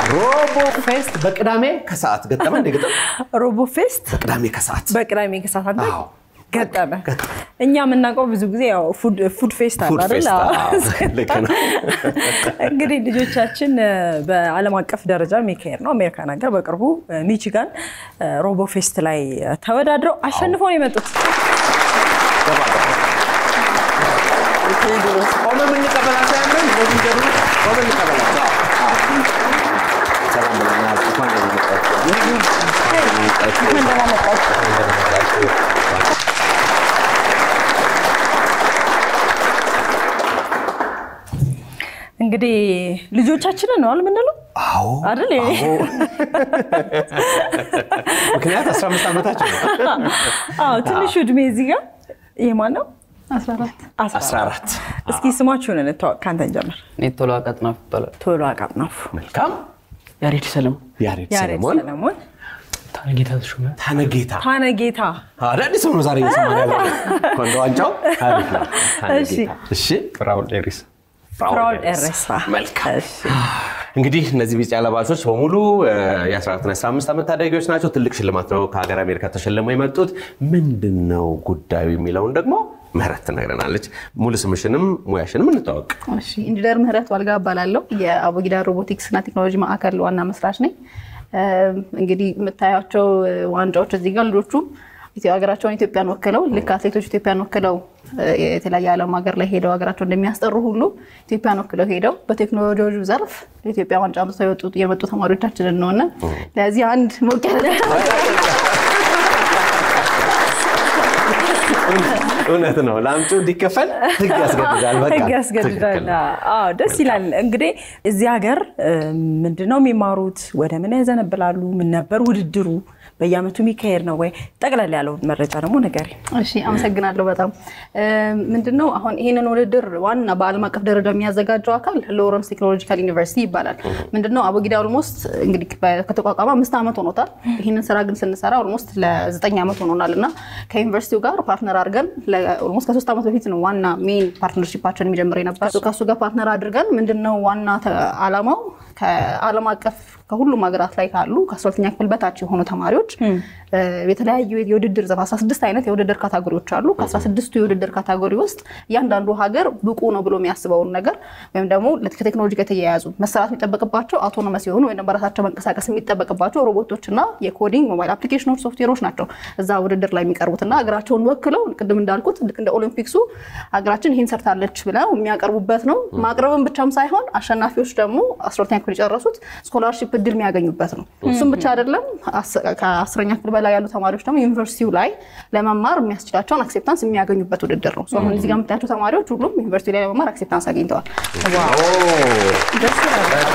ሮቦ ፌስት በቅዳሜ ከሰዓት ገጠመ እንደ ገጠመ ሮቦ ፌስት በቅዳሜ ከሰዓት በቅዳሜ ከሰዓት አንተ አዎ። ገጠመ። ገጠመ። እኛ የምናውቀው ብዙ ጊዜ ያው ፉድ ፉድ ፌስት አለ ፉድ አይደል? ፌስት፣ አዎ። አዎ፣ ልክ ነው። እንግዲህ ልጆቻችን እ፣ በዓለም አቀፍ ደረጃ የሚካሄድ ነው አሜሪካን ሀገር በቅርቡ እ፣ ሚቺጋን እ፣ ሮቦ ፌስት ላይ እ፣ ተወዳድረው አሸንፈው ነው የመጡት። ገባ ገባ። ቆመ የምንቀበላቸው ያለን እንደዚህ ገሩ ቆመ እንቀበላቸው። አዎ፣ አዎ። ሰላም ብለናል። እንኳን ደህና መጣችሁ። እንኳን ደህና መጣችሁ። እንኳን ደህና መጣችሁ። እንግዲህ ልጆቻችንን ነው አል ምንለው አዎ አይደል? አዎ። ምክንያት 15 ዓመታቸው ነው። አዎ ትንሹ እድሜ እዚህ ጋር ይህ ማን ነው? 14 14 እስኪ ስማችሁን እንተዋወቅ። ከአንተን ጀምር። እኔ ቶሎ አቀጥናፍ ይባላል። ቶሎ አቃጥናፉ መልካም ያሬድ ሰለሞን ያሬድ ያሬድ ሰለሞን ሰለሞን ታነጌታ ተሾመ ታነጌታ ታነጌታ አዳዲስ ሰው ነው ዛሬ እየሰማን ያለው ኮንዶ ዋንጫው አሪፍ ነው እሺ። ታነጌታ እሺ ፍራውል ኤሪስ ፍራውል ኤሬሳ መልካም እሺ። እንግዲህ እነዚህ ቢጫ ለባሾች በሙሉ የ14ና 15 ዓመት ታዳጊዎች ናቸው። ትልቅ ሽልማት ነው ከሀገር አሜሪካ ተሸልመው የመጡት። ምንድን ነው ጉዳዩ የሚለውን ደግሞ ምህረት ትነግረናለች። ሙሉ ስምሽንም ሙያሽንም እንታወቅ። እሺ ኢንጂነር ምህረት ዋልጋ እባላለሁ። የአቦጊዳ ሮቦቲክስ እና ቴክኖሎጂ ማዕከል ዋና መስራች ነኝ። እም፣ እንግዲህ የምታያቸው ዋንጫዎች እዚህ ጋር ልጆቹ ኢትዮ- ሀገራቸውን ኢትዮጵያን ወክለው ልክ አትሌቶች ኢትዮጵያን ወክለው እ፣ የተለያየ ዓለም ሀገር ላይ ሄደው ሀገራቸው እንደሚያስጠሩ ሁሉ ኢትዮጵያን ወክለው ሄደው በቴክኖሎጂ ዘርፍ ኢትዮጵያ ዋንጫ አምጥተው የወጡ- የመጡ ተማሪዎቻችንን ነው እና ለዚህ አንድ ሞቅ ያለ እውነት ነው። ለአምጪው እንዲከፈል ህግ ያስገድዳል። በቃ ህግ ያስገድዳል። ትክክል ነው። አዎ ደስ ይላል። እንግዲህ እዚህ ሀገር እ፣ ምንድነው የሚማሩት? ወደ ምን ያዘነብላሉ? ምን ነበር ውድድሩ? በየአመቱ የሚካሄድ ነው ወይ? ጠቅለል ያለውን መረጃ ደግሞ ንገሪ። እሺ አመሰግናለሁ በጣም ምንድን ነው አሁን ይህንን ውድድር ዋና በዓለም አቀፍ ደረጃ የሚያዘጋጀው አካል ሎረንስ ቴክኖሎጂካል ዩኒቨርሲቲ ይባላል። ምንድን ነው አቦጊዳ ኦልሞስት እንግዲህ በ- ከተቋቋመ አምስት ዓመት ሆኖታል። ይህንን ስራ ግን ስንሰራ ኦልሞስት ለዘጠኝ ዓመት ሆኖናል እና ከዩኒቨርሲቲው ጋር ፓርትነር አድርገን ኦልሞስት ከሶስት ዓመት በፊት ነው ዋና ሜን ፓርትነርሺፓችን የሚጀምር የነበር ከእሱ ጋር ፓርትነር አድርገን ምንድን ነው ዋና ተ- ዓላማው ከዓለም አቀፍ ከሁሉም ሀገራት ላይ ካሉ ከአስራሁለተኛ ክፍል በታች የሆኑ ተማሪዎች እ፣ የተለያዩ የውድድር ዘርፍ 16 አይነት የውድድር ካታጎሪዎች አሉ። ከ16ቱ የውድድር ካታጎሪ ውስጥ እያንዳንዱ ሀገር ብቁ ነው ብሎ የሚያስበውን ነገር ወይም ደግሞ ከቴክኖሎጂ ጋር የተያያዙ መሰራት የሚጠበቅባቸው አውቶኖመስ የሆኑ ወይም በራሳቸው መንቀሳቀስ የሚጠበቅባቸው ሮቦቶችና የኮዲንግ ሞባይል አፕሊኬሽኖች ሶፍትዌሮች ናቸው እዛ ውድድር ላይ የሚቀርቡት እና ሀገራቸውን ወክለው ቅድም እንዳልኩት ልክ እንደ ኦሊምፒክሱ ሀገራችን ይህን ሰርታለች ብለው የሚያቀርቡበት ነው። ማቅረብን ብቻም ሳይሆን አሸናፊዎች ደግሞ አስራሁለተኛ ክፍል የጨረሱት ስኮላርሺፕ እድል የሚያገኙበት ነው። እሱም ብቻ አይደለም። አስ- ከአስረኛ ክፍል በላይ ያሉ ተማሪዎች ደግሞ ዩኒቨርሲቲው ላይ ለመማር የሚያስችላቸውን አክሴፕታንስ የሚያገኙበት ውድድር ነው። አሁን እዚህ ጋር የምታያቸው ተማሪዎች ሁሉም ዩኒቨርሲቲ ላይ ለመማር አክሴፕታንስ አግኝተዋል። ደስ ይላል።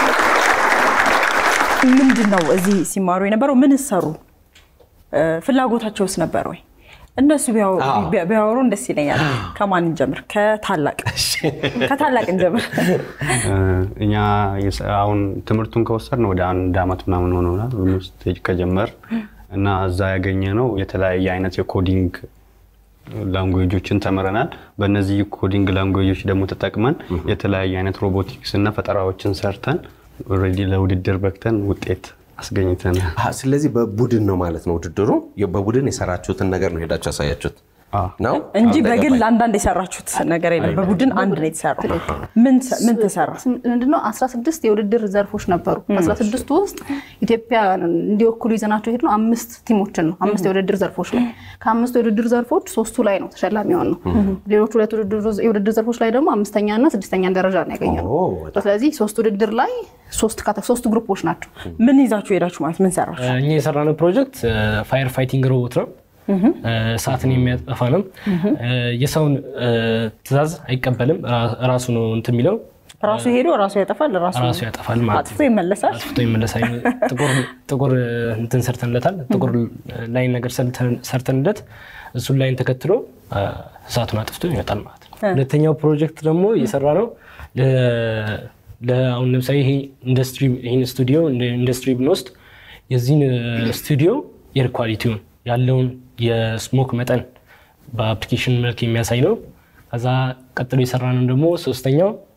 ምንድን ነው እዚህ ሲማሩ የነበረው? ምን ሰሩ? እ፣ ፍላጎታቸውስ ነበር ወይ? እነሱ ቢያወሩ- አዎ። ቢያ- ቢያወሩን ደስ ይለኛል። ከማን እንጀምር? ከታላቅ ከታላቅ እንጀምር። እኛ የሰ- አሁን ትምህርቱን ከወሰድን ወደ አንድ አመት ምናምን ሆኖናል ውስጥ ከጀመር እና እዛ ያገኘ ነው የተለያየ አይነት የኮዲንግ ላንጉዌጆችን ተምረናል። በእነዚህ ኮዲንግ ላንጉዌጆች ደግሞ ተጠቅመን የተለያየ አይነት ሮቦቲክስ እና ፈጠራዎችን ሰርተን ኦልሬዲ ለውድድር በክተን ውጤት አስገኝተናል። አሀ፣ ስለዚህ በቡድን ነው ማለት ነው ውድድሩ። በቡድን የሰራችሁትን ነገር ነው ሄዳችሁ ያሳያችሁት አዎ። ነው እንጂ አሁን በግል ገባኝ። አንዳንድ የሰራችሁት ነገር የለም። በቡድን አንድ ነው የተሰራው። ምን ተ- ምን ተሰራ? ምንድነው 16 የውድድር ዘርፎች ነበሩ። ከ16ቱ ውስጥ ኢትዮጵያ እንዲወክሉ ይዘናቸው የሄድነው አምስት ቲሞችን ነው። አምስት የውድድር ዘርፎች ላይ ከአምስቱ የውድድር ዘርፎች ሶስቱ ላይ ነው ተሸላሚ የሆን ነው። ሌሎች ሁለት ውድድር- የውድድር ዘርፎች ላይ ደግሞ አምስተኛ እና ስድስተኛ ደረጃ ነው ያገኘነው። ኦ፣ በጣም ስለዚህ ሶስት ውድድር ላይ ሶስት ካተ- ሶስት ግሩፖች ናቸው። ምን ይዛችሁ ሄዳችሁ ማለት ምን ሰራችሁ? እኛ የሰራነው ፕሮጀክት ፋየር ፋይቲንግ ሮቦት ነው። እሳትን የሚያጠፋ ነው። የሰውን እ፣ ትዕዛዝ አይቀበልም። ራ- ራሱ ነው እንትን የሚለው ራሱ ሄዶ ራሱ ያጠፋል፣ ራሱ ራሱ ያጠፋል ማለት አጥፎ ይመለሳል። አጥፍቶ ይመለሳል። ጥቁር ጥቁር እንትን ሰርተንለታል። ጥቁር ላይን ነገር ሰርተን- ሰርተንለት እሱን ላይን ተከትሎ እ፣ እሳቱን አጥፍቶ ይመጣል ማለት ነው። ሁለተኛው ፕሮጀክት ደግሞ እየሰራ ነው ለ- ለ- አሁን ለምሳሌ ይሄ ኢንዱስትሪ ይህን ስቱዲዮ እንደ ኢንዱስትሪ ብንወስድ የዚህን ስቱዲዮ ኤር ኳሊቲውን ያለውን የስሞክ መጠን በአፕሊኬሽን መልክ የሚያሳይ ነው። ከዛ ቀጥሎ የሰራነው ደግሞ ሶስተኛው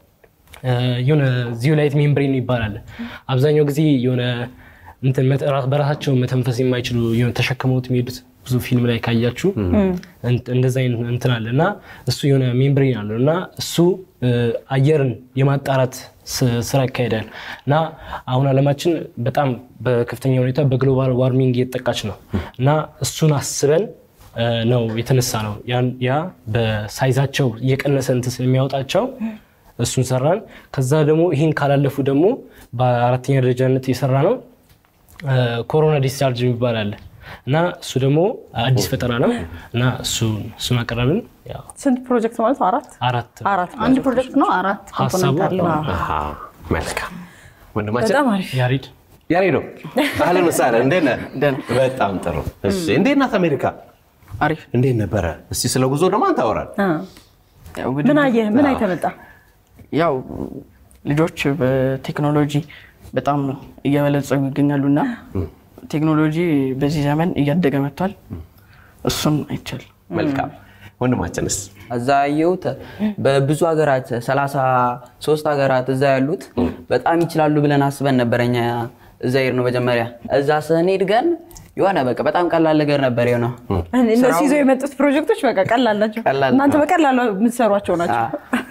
እ፣ የሆነ ዚዮላይት ሜምብሬን ይባላል። አብዛኛው ጊዜ የሆነ እንትን መተ- ራ- በራሳቸው መተንፈስ የማይችሉ የሆነ ተሸክመውት የሚሄዱት ብዙ ፊልም ላይ ካያችሁ እንት- እንደዛ አይነት እንትን አለ እና እሱ የሆነ ሜምብሬን አለው እና እሱ እ፣ አየርን የማጣራት ስ- ስራ ይካሄዳል እና አሁን ዓለማችን በጣም በከፍተኛ ሁኔታ በግሎባል ዋርሚንግ እየተጠቃች ነው እና እሱን አስበን እ፣ ነው የተነሳ ነው ያን- ያ በሳይዛቸው እየቀነሰ እንትን ስለሚያወጣቸው እሱን ሰራን። ከዛ ደግሞ ይህን ካላለፉ ደግሞ በአራተኛ ደረጃነት የሰራ ነው እ፣ ኮሮና ዲስቻርጅ የሚባል አለ እና እሱ ደግሞ አዲስ ፈጠራ ነው እና እሱን እሱን አቀረብን። ያው ስንት ፕሮጀክት ማለት ነው? አራት አራት አራት አንድ ፕሮጀክት ነው፣ አራት ሀሳቡ ኮምፖነንት አለው። አሃ፣ መልካም ወንድማችን በጣም አሪፍ ያሬድ ያሬዶ አህለን ወሰህለን እንዴት ነህ? በጣም ጥሩ። እሺ እንዴት ናት አሜሪካ? አሪፍ እንዴት ነበረ? እስቲ ስለ ጉዞ ደግሞ አንተ አውራን። አ። ያው ምን ውድድር- አየህ? ምን አይተህ መጣ? ያው ልጆች በቴክኖሎጂ በጣም እየበለጸጉ ይገኛሉ እና ቴክኖሎጂ በዚህ ዘመን እያደገ መጥቷል። እሱም አይቻል መልካም ወንድማችንስ? እዛ ያየሁት በብዙ ሀገራት ሰላሳ ሶስት ሀገራት እዛ ያሉት በጣም ይችላሉ ብለን አስበን ነበር እኛ እዛ ሄድ ነው መጀመሪያ እዛ ስንሄድ ግን የሆነ በቃ በጣም ቀላል ነገር ነበር የሆነው እነሱ ይዘው የመጡት ፕሮጀክቶች በቃ ቀላል ናቸው። ቀላል እናንተ ነው። በቀላሉ የምትሰሯቸው ናቸው።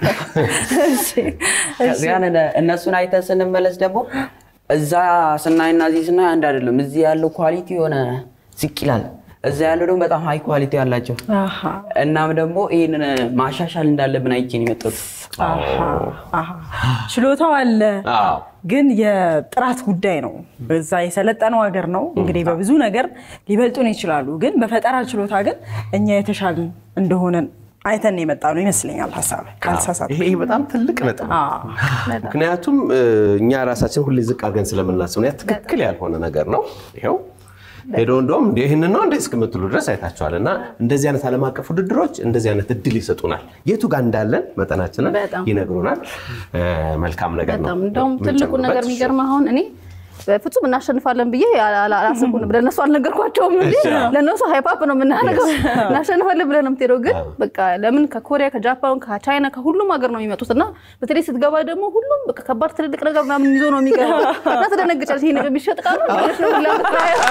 እሺ፣ እሺ። ከዚያን እነሱን አይተን ስንመለስ ደግሞ እዛ ስናይና እዚህ ስናይ አንድ አይደለም እዚህ ያለው ኳሊቲ የሆነ ዝቅ ይላል እዛ ያለው ደግሞ በጣም ሀይ ኳሊቲ አላቸው አሃ፣ እናም ደግሞ ይህንን ማሻሻል እንዳለብን አይቼን የመጡት አሃ፣ አሃ። ችሎታው አለ አዎ ግን የጥራት ጉዳይ ነው። በዛ የሰለጠነው ሀገር ነው እንግዲህ በብዙ ነገር ሊበልጡን ይችላሉ። ግን በፈጠራ ችሎታ ግን እኛ የተሻልን እንደሆነን አይተን የመጣ ነው ይመስለኛል። ሀሳብ ካልተሳሳትኩ። ይሄ በጣም ትልቅ ነጥብ ነው። አዎ። ምክንያቱም እ፣ እኛ ራሳችን ሁሌ ዝቅ አድርገን ስለምናስብ ነው። ያ ትክክል ያልሆነ ነገር ነው። ይኸው ሄዶ እንደውም እንደ ይህንን ነው እንደ እስክምትሉ ድረስ አይታችኋል። እና እንደዚህ አይነት ዓለም አቀፍ ውድድሮች እንደዚህ አይነት እድል ይሰጡናል። የቱ ጋር እንዳለን መጠናችንን በጣም። ይነግሩናል። እ፣ መልካም ነገር ነው። በጣም እንደውም ትልቁ ነገር የምንጨምርበት የሚገርም አሁን እኔ በፍጹም እናሸንፋለን ብዬ አላሰብኩም። ለእነሱ አልነገርኳቸውም እንጂ ለእነሱ ሃይፓፕ ነው የምናደርገው። እናሸንፋለን ብለን ነው የምትሄደው። ግን በቃ ለምን ከኮሪያ ከጃፓን ከቻይና ከሁሉም ሀገር ነው የሚመጡት እና በተለይ ስትገባ ደግሞ ሁሉም በቃ ከባድ ትልልቅ ነገር ምናምን ይዞ ነው የሚገባው እና ትደነግጫለሽ። ይሄ ነገር የሚሸጥ ቃሉ ብለሽ ነው ሁላ የምታየው።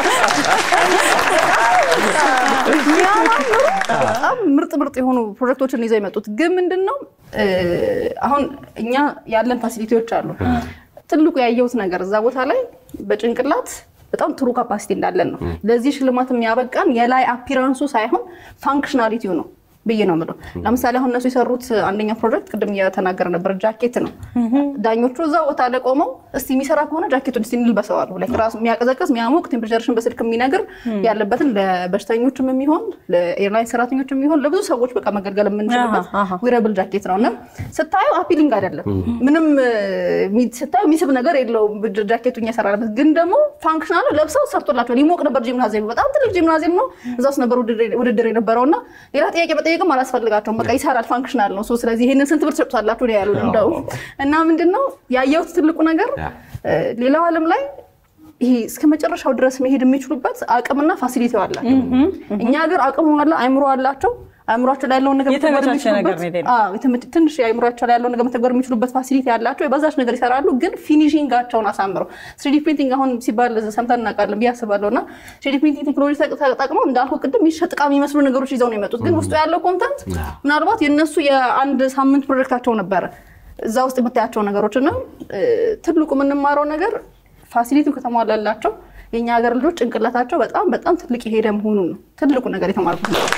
የሚያማምሩ በጣም ምርጥ ምርጥ የሆኑ ፕሮጀክቶችን ይዘው የመጡት ግን ምንድን ነው እ፣ አሁን እኛ ያለን ፋሲሊቲዎች አሉ። ትልቁ ያየሁት ነገር እዛ ቦታ ላይ በጭንቅላት በጣም ጥሩ ካፓሲቲ እንዳለን ነው። ለዚህ ሽልማት የሚያበቃን የላይ አፒራንሱ ሳይሆን ፋንክሽናሊቲው ነው ብዬ ነው የምለው። ለምሳሌ አሁን እነሱ የሰሩት አንደኛ ፕሮጀክት ቅድም እየተናገረ ነበር፣ ጃኬት ነው። ዳኞቹ እዛ ቦታ ላይ ቆመው እስቲ የሚሰራ ከሆነ ጃኬቱን እስቲ እንልበሰው አሉ። ላይክ ራሱ የሚያቀዘቅዝ የሚያሞቅ ቴምፕሬቸርሽን በስልክ የሚነግር ያለበትን ለበሽተኞችም የሚሆን ለኤርላይን ሰራተኞችም የሚሆን ለብዙ ሰዎች በቃ መገልገል የምንችልበት አሃ፣ አሃ። ዊረብል ጃኬት ነው እና ስታዩ አፒሊንግ አይደለም። ምንም እ፣ ሚ- ስታዩ የሚስብ ነገር የለውም ጃኬቱ እኛ የሰራንበት ግን ደግሞ ፋንክሽናሉ ለብሰው ሰርቶላቸዋል። ይሞቅ ነበር ጂምናዚየም፣ በጣም ትልቅ ጂምናዚየም ነው። እዛ ውስጥ ነበር ውድድር- ውድድር የነበረው እና ሌላ ጥያቄ መጠየቅም አላስፈልጋቸውም። በቃ ይሰራል፣ ፋንክሽናል ነው። ሶ ስለዚህ ይህንን ስንት ብር ትሰጡታላችሁ ነው ያሉን። እንደው እና ምንድን ነው ያየሁት ትልቁ ነገር ያ። እ፣ ሌላው ዓለም ላይ ይሄ እስከ መጨረሻው ድረስ መሄድ የሚችሉበት አቅምና ፋሲሊቲ አላቸው። እኛ ሀገር አቅሙ አለ፣ አይምሮ አላቸው። አይምሯቸው ላይ ያለውን ነገር መተግበር የተመቻቸ ነገር የሚችሉበት- ነው የሌለው። አዎ፣ የተመቸ- ትንሽ የአይምሯቸው ላይ ያለውን ነገር መተግበር የሚችሉበት ፋሲሊቲ ያላቸው የበዛች ነገር ይሰራሉ። ግን ፊኒሽንጋቸውን አሳምረው ስሪዲ ፕሪንቲንግ አሁን ሲባል ሰምተን እናውቃለን ብዬ አስባለሁ። እና ስሪዲ ፕሪንቲንግ ቴክኖሎጂ ተጠ- ተጠቅመው እንዳልኩ ቅድም የሚሸጥ ዕቃ የሚመስሉ ነገሮች ይዘው ነው የመጡት። ግን ውስጡ ያለው ኮንተንት ምናልባት የእነሱ የአንድ ሳምንት ፕሮጀክታቸው ነበረ እዛ ውስጥ የምታያቸው ነገሮች እና እ፣ ትልቁ የምንማረው ነገር ፋሲሊቲው ከተሟላላቸው የእኛ ሀገር ልጆች ጭንቅላታቸው በጣም በጣም ትልቅ የሄደ መሆኑን ነው ትልቁ ነገር የተማርኩት ነው።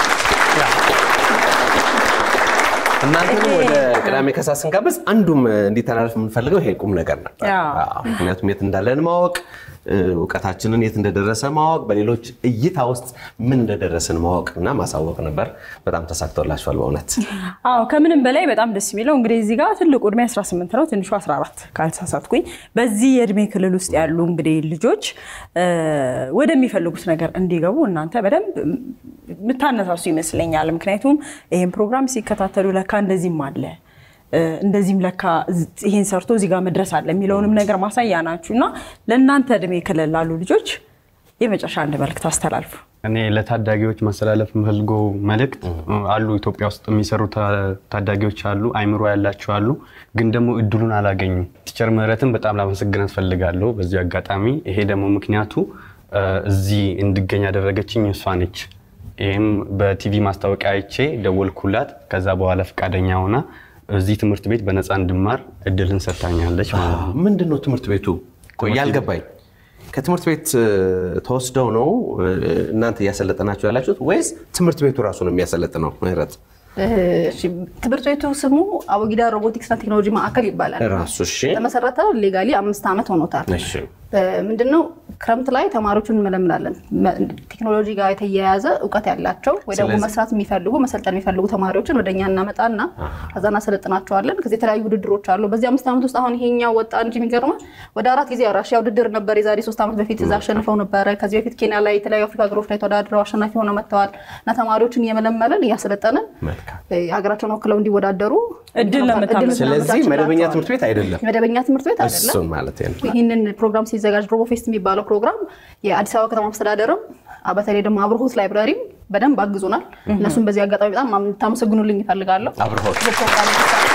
እናንተንም ወደ ቅዳሜ ከሰዓት ስንጋብዝ አንዱም እንዲተላለፍ የምንፈልገው ይሄ ቁም ነገር ነበር። ያ። አዎ፣ ምክንያቱም የት እንዳለን ማወቅ እ፣ እውቀታችንን የት እንደደረሰ ማወቅ፣ በሌሎች እይታ ውስጥ ምን እንደደረስን ማወቅ እና ማሳወቅ ነበር። በጣም ተሳክቶላችኋል በእውነት። አዎ ከምንም በላይ በጣም ደስ የሚለው እንግዲህ እዚህ ጋር ትልቁ እድሜ 18 ነው፣ ትንሹ 14 ካልተሳሳትኩኝ። በዚህ የእድሜ ክልል ውስጥ ያሉ እንግዲህ ልጆች እ፣ ወደሚፈልጉት ነገር እንዲገቡ እናንተ በደንብ የምታነሳሱ ይመስለኛል። ምክንያቱም ይህን ፕሮግራም ሲከታተሉ ለካ እንደዚህም አለ እ፣ እንደዚህም ለካ ዝ- ይሄን ሰርቶ እዚህ ጋር መድረስ አለ የሚለውንም ነገር ማሳያ ናችሁ እና ለእናንተ እድሜ ክልል ላሉ ልጆች የመጨረሻ አንድ መልዕክት አስተላልፉ። እኔ ለታዳጊዎች ማስተላለፍ የምፈልገው መልእክት አሉ ኢትዮጵያ ውስጥ የሚሰሩ ታ- ታዳጊዎች አሉ፣ አይምሮ ያላቸው አሉ፣ ግን ደግሞ እድሉን አላገኙም። ቲቸር ምህረትን በጣም ላመሰግናት ፈልጋለሁ በዚህ አጋጣሚ። ይሄ ደግሞ ምክንያቱ እ፣ እዚህ እንድገኝ ያደረገችኝ እሷ ነች። ይህም በቲቪ ማስታወቂያ አይቼ ደወልኩላት። ከዛ በኋላ ፈቃደኛ ሆና እዚህ ትምህርት ቤት በነፃ እንድማር እድልን ሰጥታኛለች ማለት ነው። ምንድን ነው ትምህርት ቤቱ? ቆይ ያልገባኝ ከትምህርት ቤት እ፣ ተወስደው ነው እ፣ እናንተ እያሰለጠናችሁ ያላችሁት ወይስ ትምህርት ቤቱ ራሱ ነው የሚያሰለጥነው? ምህረት እሺ፣ ትምህርት ቤቱ ስሙ አቦጊዳ ሮቦቲክስና ቴክኖሎጂ ማዕከል ይባላል። ራሱ እሺ፣ ተመሰረተ ሌጋሊ አምስት ዓመት ሆኖታል። እሺ፣ ምንድነው ክረምት ላይ ተማሪዎችን እንመለምላለን። መ- ቴክኖሎጂ ጋር የተያያዘ እውቀት ያላቸው ወይ ደግሞ ስለዚህ- መስራት የሚፈልጉ መሰልጠን የሚፈልጉ ተማሪዎችን ወደኛ እናመጣና ከዛ እናሰለጥናቸዋለን። ከዚህ የተለያዩ ውድድሮች አሉ። በዚህ አምስት ዓመት ውስጥ አሁን ይሄኛው ወጣ እንጂ የሚገርመው ወደ አራት ጊዜ ራሽያ ውድድር ነበር የዛሬ ሶስት ዓመት በፊት እዛ አሸንፈው ነበረ። ከዚህ በፊት ኬንያ ላይ የተለያዩ አፍሪካ ሀገሮች ላይ ተወዳድረው አሸናፊ ሆነው መጥተዋል። እና ተማሪዎችን እየመለመለን እያሰለጠንን መልካም። እ፣ ሀገራቸውን ወክለው እንዲወዳደሩ እድል ለምታመ- ስለዚህ መደበኛ ትምህርት ቤት አይደለም፣ መደበኛ ትምህርት ቤት አይደለም። እሱን ማለት ነው። ይህንን ፕሮግራም ሲዘጋጅ ሮቦፌስት የሚባለው ፕሮግራም የአዲስ አበባ ከተማ አስተዳደርም አ፣ በተለይ ደግሞ አብርሆት ላይብራሪም በደንብ አግዞናል። እነሱም በዚህ አጋጣሚ በጣም ታመሰግኑልኝ ይፈልጋለሁ። አብርሆት በፕሮግራም እንዲሳተፍ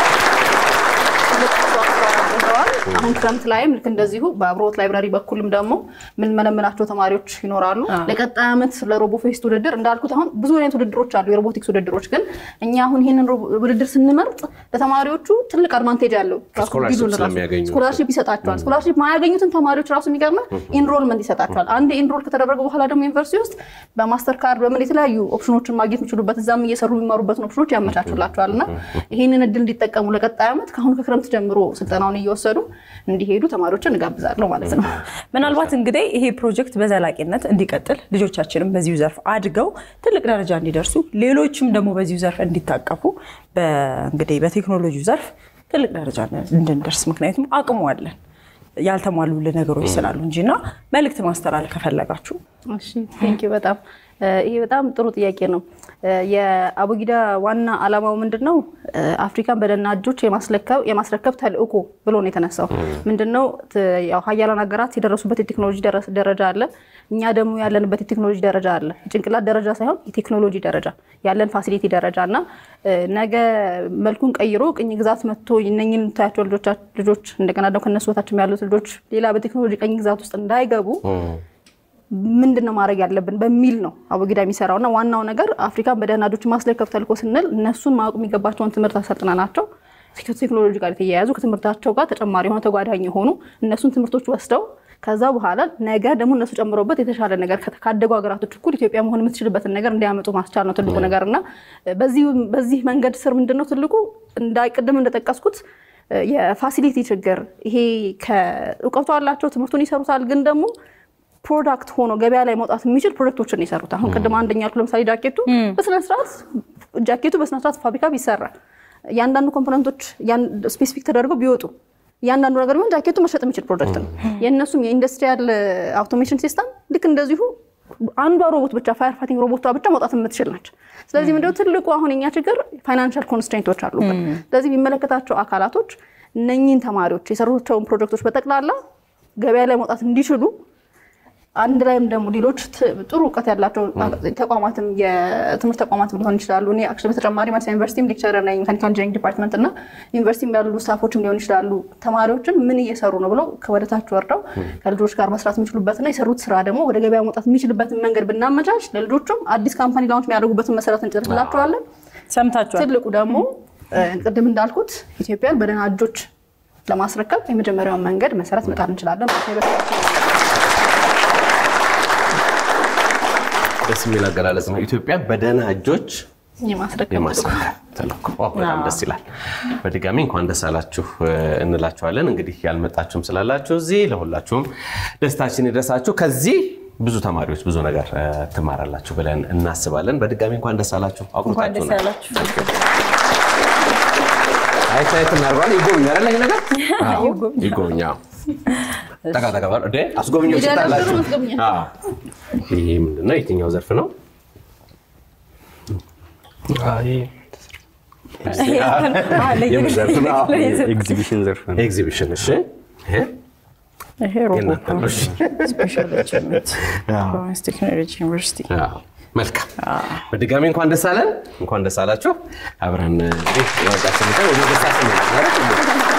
ትልቅ አስተዋጽኦ አድርገዋል። አሁን ክረምት ላይም ልክ እንደዚሁ በአብርሆት ላይብራሪ በኩልም ደግሞ የምንመለምላቸው ተማሪዎች ይኖራሉ። ለቀጣይ ዓመት ለሮቦፌስት ውድድር እንዳልኩት አሁን ብዙ አይነት ውድድሮች አሉ፣ የሮቦቲክስ ውድድሮች ግን እኛ አሁን ይህንን ሮቦ- ውድድር ስንመርጥ ለተማሪዎቹ ትልቅ አድቫንቴጅ አለው። ራሱ ስኮላርሺፕ ቢዙን ራሱ ስለሚያገኙ። ስኮላርሺፕ ይሰጣቸዋል። ስኮላርሺፕ ማያገኙትን ተማሪዎች ራሱ የሚገርመ ኢንሮልመንት ይሰጣቸዋል። አንድ ኢንሮል ከተደረገ በኋላ ደግሞ ዩኒቨርሲቲ ውስጥ በማስተር ካርድ በምን የተለያዩ ኦፕሽኖችን ማግኘት የሚችሉበት እዛም እየሰሩ የሚማሩበትን ኦፕሽኖች ያመቻቹላቸዋል እና ይህንን እድል እንዲጠቀሙ ለቀጣይ ዓመት ከአሁኑ ከክረምት ጀምሮ ስልጠናውን እየወሰዱ እንዲሄዱ ተማሪዎችን እጋብዛለሁ ማለት ነው። ምናልባት እንግዲህ ይሄ ፕሮጀክት በዘላቂነት እንዲቀጥል ልጆቻችንም በዚሁ ዘርፍ አድገው ትልቅ ደረጃ እንዲደርሱ ሌሎችም ደግሞ በዚሁ ዘርፍ እንዲታቀፉ እንግዲህ በቴክኖሎጂው ዘርፍ ትልቅ ደረጃ እንድንደርስ ምክንያቱም አቅሙ አለን ያልተሟሉልን ነገሮች ስላሉ እንጂ እና መልእክት ማስተላለፍ ከፈለጋችሁ እሺ ቴንክ ዩ በጣም ይሄ በጣም ጥሩ ጥያቄ ነው። የአቡጊዳ ዋና ዓላማው ምንድን ነው? አፍሪካን በደህና እጆች የማስለከብ የማስረከብ ተልእኮ ብሎ ነው የተነሳው። ምንድን ነው ያው ሀያላን ሀገራት የደረሱበት የቴክኖሎጂ ደረስ- ደረጃ አለ። እኛ ደግሞ ያለንበት የቴክኖሎጂ ደረጃ አለ። የጭንቅላት ደረጃ ሳይሆን የቴክኖሎጂ ደረጃ ያለን ፋሲሊቲ ደረጃ እና ነገ መልኩን ቀይሮ ቅኝ ግዛት መጥቶ እነኝን ታያቸው ልጆች እንደገና ደግሞ ከነሱ በታችም ያሉት ልጆች ሌላ በቴክኖሎጂ ቀኝ ግዛት ውስጥ እንዳይገቡ ምንድን ነው ማድረግ ያለብን በሚል ነው አቡጊዳ የሚሰራው እና ዋናው ነገር አፍሪካን በደህና እጆች ማስለከፍ ተልኮ ስንል እነሱን ማወቅ የሚገባቸውን ትምህርት አሰልጥነናቸው ቴክኖሎጂ ጋር የተያያዙ ከትምህርታቸው ጋር ተጨማሪ የሆነ ተጓዳኝ የሆኑ እነሱን ትምህርቶች ወስደው ከዛ በኋላ ነገ ደግሞ እነሱ ጨምሮበት የተሻለ ነገር ካደጉ ሀገራቶች እኩል ኢትዮጵያ መሆን የምትችልበትን ነገር እንዲያመጡ ማስቻል ነው ትልቁ ነገር እና በዚህ መንገድ ስር ምንድን ነው ትልቁ እንዳይቅድም እንደጠቀስኩት የፋሲሊቲ ችግር ይሄ ከእውቀቱ አላቸው ትምህርቱን ይሰሩታል ግን ደግሞ ፕሮዳክት ሆኖ ገበያ ላይ መውጣት የሚችል ፕሮጀክቶችን የሰሩት አሁን ቅድም አንደኛ ያልኩት ለምሳሌ ጃኬቱ በስነስርዓት ጃኬቱ በስነስርዓት ፋብሪካ ቢሰራ እያንዳንዱ ኮምፖነንቶች ስፔሲፊክ ተደርገው ቢወጡ እያንዳንዱ ነገር ቢሆን ጃኬቱ መሸጥ የሚችል ፕሮጀክት ነው። የእነሱም የኢንዱስትሪያል አውቶሜሽን ሲስተም ልክ እንደዚሁ አንዷ ሮቦት ብቻ ፋየር ፋይቲንግ ሮቦቷ ብቻ መውጣት የምትችል ናቸው። ስለዚህ ምንድነው ትልቁ አሁን የኛ ችግር ፋይናንሻል ኮንስትሬንቶች አሉበት። ስለዚህ የሚመለከታቸው አካላቶች እነኚህን ተማሪዎች የሰሩቸውን ፕሮጀክቶች በጠቅላላ ገበያ ላይ መውጣት እንዲችሉ አንድ ላይም ደግሞ ሌሎች ጥሩ እውቀት ያላቸው ተቋማትም የትምህርት ተቋማትም ሊሆን ይችላሉ። እኔ አክቹዋሊ በተጨማሪ አዲስ ዩኒቨርሲቲም ሌክቸረር ነኝ ሜካኒካል ኢንጂኒሪንግ ዲፓርትመንት እና ዩኒቨርሲቲም ያሉ ስታፎችም ሊሆን ይችላሉ። ተማሪዎችን ምን እየሰሩ ነው ብለው ከወደታች ወርደው ከልጆች ጋር መስራት የሚችሉበትና የሰሩት ስራ ደግሞ ወደ ገበያ መውጣት የሚችልበትን መንገድ ብናመቻች ለልጆቹም አዲስ ካምፓኒ ላውንች የሚያደርጉበትን መሰረት እንጭርላቸዋለን። ሰምታችኋል። ትልቁ ደግሞ ቅድም እንዳልኩት ኢትዮጵያን በደህና እጆች ለማስረከብ የመጀመሪያውን መንገድ መሰረት መጣል እንችላለን። ደስ የሚል አገላለጽ ነው። ኢትዮጵያ በደህና እጆች የማስረከብ የማስረከብ ተልዕኮ ዋው፣ በጣም ደስ ይላል። በድጋሚ እንኳን ደስ አላችሁ እንላችኋለን። እንግዲህ ያልመጣችሁም ስላላችሁ እዚህ ለሁላችሁም ደስታችን ይድረሳችሁ። ከዚህ ብዙ ተማሪዎች ብዙ ነገር ትማራላችሁ ብለን እናስባለን። በድጋሚ እንኳን ደስ አላችሁ። እንኳን ደስ አቁርጣችሁ ያላችሁ። አይት አይት እናድርገዋለን። ይጎብኛል አይደል? ይሄ ነገር አዎ፣ ይጎብኛ ጠጋ ጠጋ ባሉ እንደ አስጎብኞች ሚዲያ ላይ ታላችሁ። ጥሩ አስጎብኝ። አዎ። ይሄ ምንድነው? የትኛው ዘርፍ ነው? የምን ዘርፍ ነው? ኤግዚቢሽን ዘርፍ ነው። ኤግዚቢሽን። እሺ፣ ይሄ ይሄ ሮቦት የእናንተ ነው። ነው። እሺ። ስፔሻል አቺቭመንት ፕሮቪንስ ቴክኖሎጂ ዩኒቨርሲቲ አዎ፣ መልካም በድጋሚ እንኳን ደስ አለን፣ እንኳን ደስ አላችሁ። አብረን እንግዲህ የወጣችን ቀን ወደ ደስታ ስንሄድ